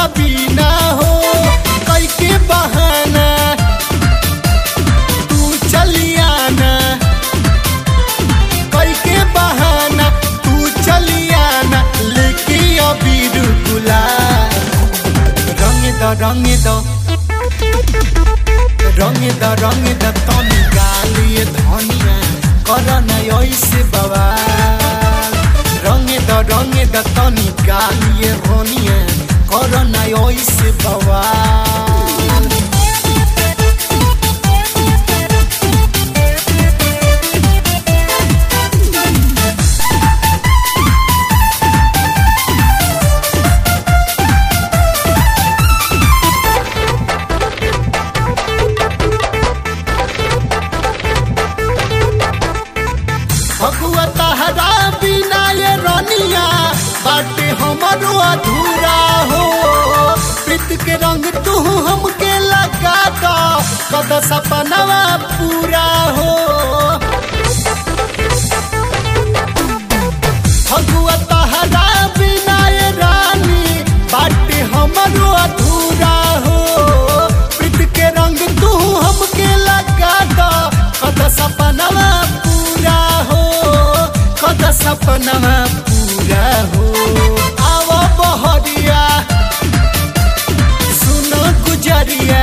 बिना हो कई के बहाना तू चलियाना कई के बहाना तू चलियाना लेके अबीर गुलाल रंग द रंग द रंग द रंग द तनी गालिए धनिया कर न ऐसे बवाल रंग द रंग द तनी गालिए धनिया कर न ऐसे बवाल भगुआ तहरा बिना ये रनिया बाटे हमरो अधूरा हो प्रीत के रंग तू हमके लगा दो कद सपनवा पूरा हो भगुआ तहरा बिना ये रानी बाटे हमरो अधूरा हो प्रीत के रंग तू हमके लगा दो कद सपनवा पूरा हो कद सपनवा पूरा हो आवो बहरिया सुनो गुजरिया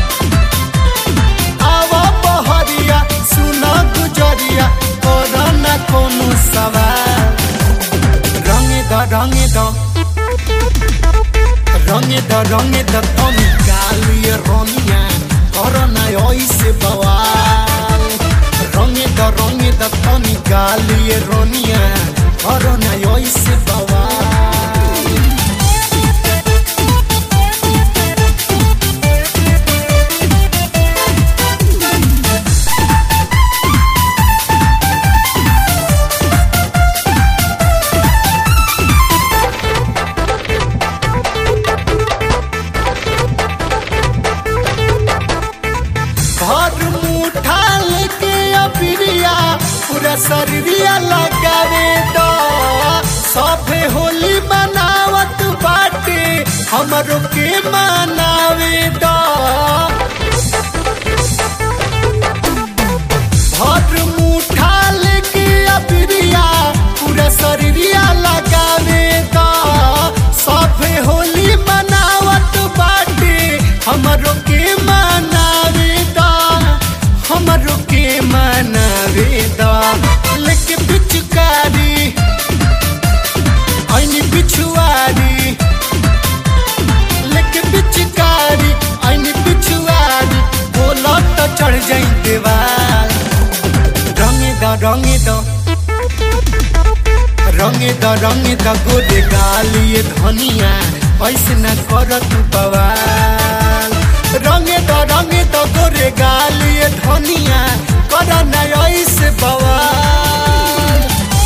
आवो बहरिया सुनो गुजरिया करो न कोनो सवाल रंगे द रंगे द रंगे द रंगे द तनी कालिए रनिया करो न ऐसे बवाल रंगे द रंगे द तनी कालिए रनिया करो न ऐसे बवाल भर मुठा लेके अबिरिया पूरा शरीरिया लगावे दो सभे होली मनावत बाटे हमरो के मनावे दो भर मुठा लेके अबिरिया पूरा शरीरिया लगावे दो सभे होली मनावत बाटे हमरो के मनावे दा हमरो के मनावे दा लेके पिचकारी ऐनी पिछुआरी लेके पिचकारी ऐनी पिछुआरी बोला तो चढ़ जाई देवाल रंगे दा रंगे दा रंगे द रंगे द गोदे गालिए धनिया ऐसे न कर तू बवाल रंगे द रंगे द गोरे गालिए धनिया कर न ऐसे बवाल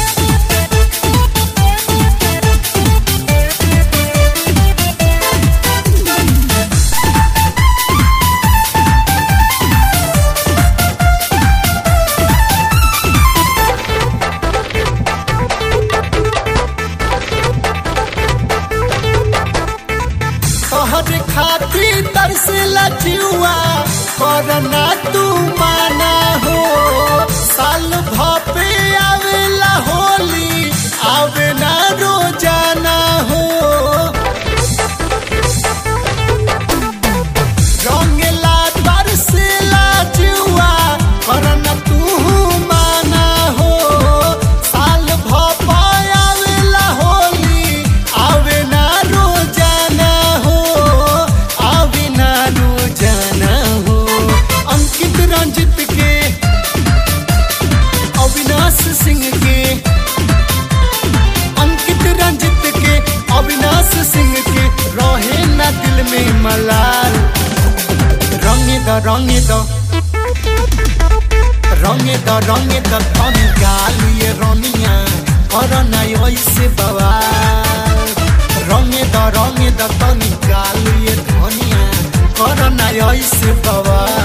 तोहर खातिर तरसेला जिउआ करना तू माना हो साल भपे आवेला होली आवे ना रोजाना हो रंगेला तरसेला जिउआ करना तू माना हो साल भपे आवेला होली आवे ना रोजाना हो आवे ना रोजाना हो अंकित रंजित के अविनाश सिंह के अंकित रंजित के अविनाश सिंह के रहे ना दिल में मलाल रंगे द रंगे द रंगे द रंगे द तन गालिए रनिया कर ना ऐसे बवाल रंगे द रंगे द तन गालिए धनिया कर ना ऐसे बवाल